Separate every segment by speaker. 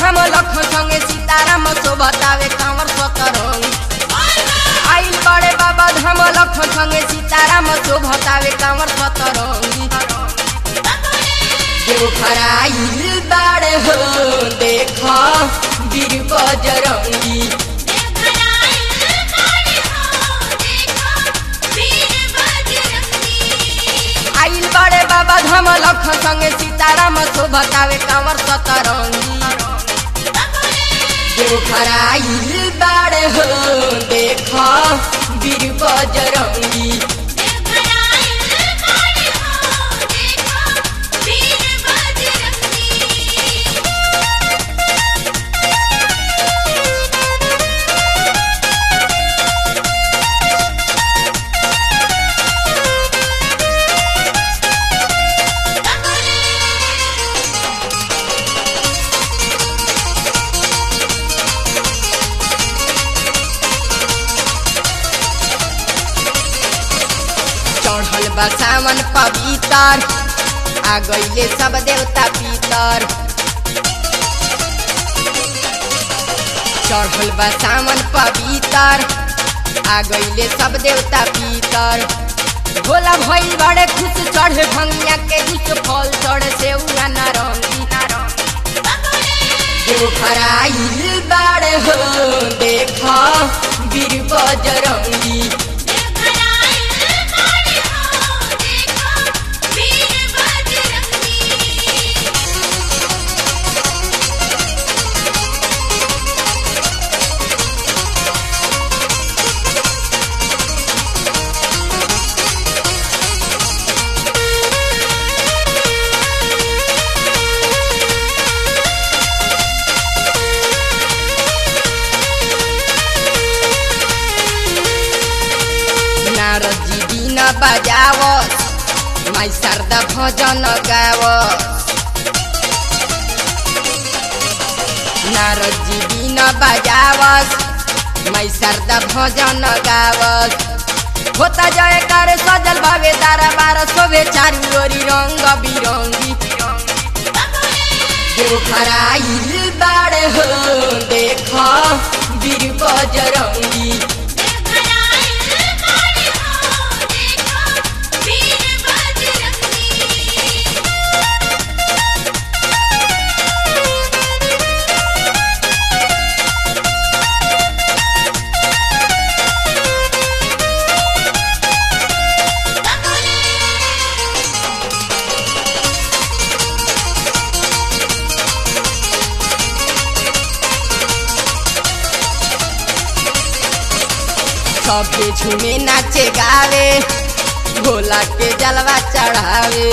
Speaker 1: धाम लखन संगे सीताराम शोभतावे कांवर सतरंग आइल बड़े बाबा धाम लखन संगे सीताराम शोभतावे कांवर सतरंगी देव खराइल बाड़े हो देख वीर बजरंगी आइल बड़े बाबा धाम लखन संगे सीताराम शोभतावे कांवर सतरंगी देव खराइल बाड़े हो देख वीर बजरंगी चढ़ल बा सावन पवितर आ गईले सब देवता पितर चढ़ल बा सावन पवितर आ गईले सब देवता पितर भोला भइल बड़े खुश चढ़े भंगिया के कुछ फल चढ़े से उना नारंगी देव खराइल बाड़े हो देख वीर बजरंगी नारद जी बिना बजावस माई शारदा भजन गावस नारद जी बिना बजावस माई शारदा भजन गावस होता जय कर सजल भावे तारा बार शोभे चारू ओरी रंग बिरंगी देव खराइल बाड़े हो देख वीर बजरंगी सबके झूमे नाचे गावे भोला के जलवा चढ़ावे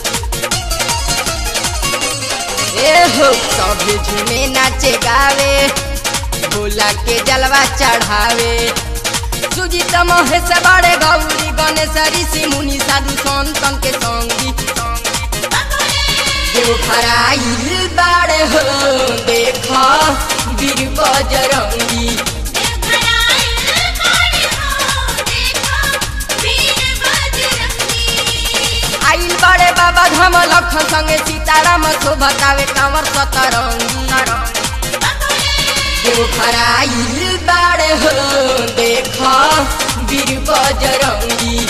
Speaker 1: ए हो सबके झूमे नाचे गावे भोला के जलवा चढ़ावे सुजीत महेश बड़े गौरी गणेश ऋषि मुनि साधु संतन के संगी देव खराइल बाड़े हो देख वीर बजरंगी आइल बड़े बाबा धाम लखन संगे सीताराम शोभतावे कांवर सतरंगी देव खराइल बाड़े हो देख वीर बजरंगी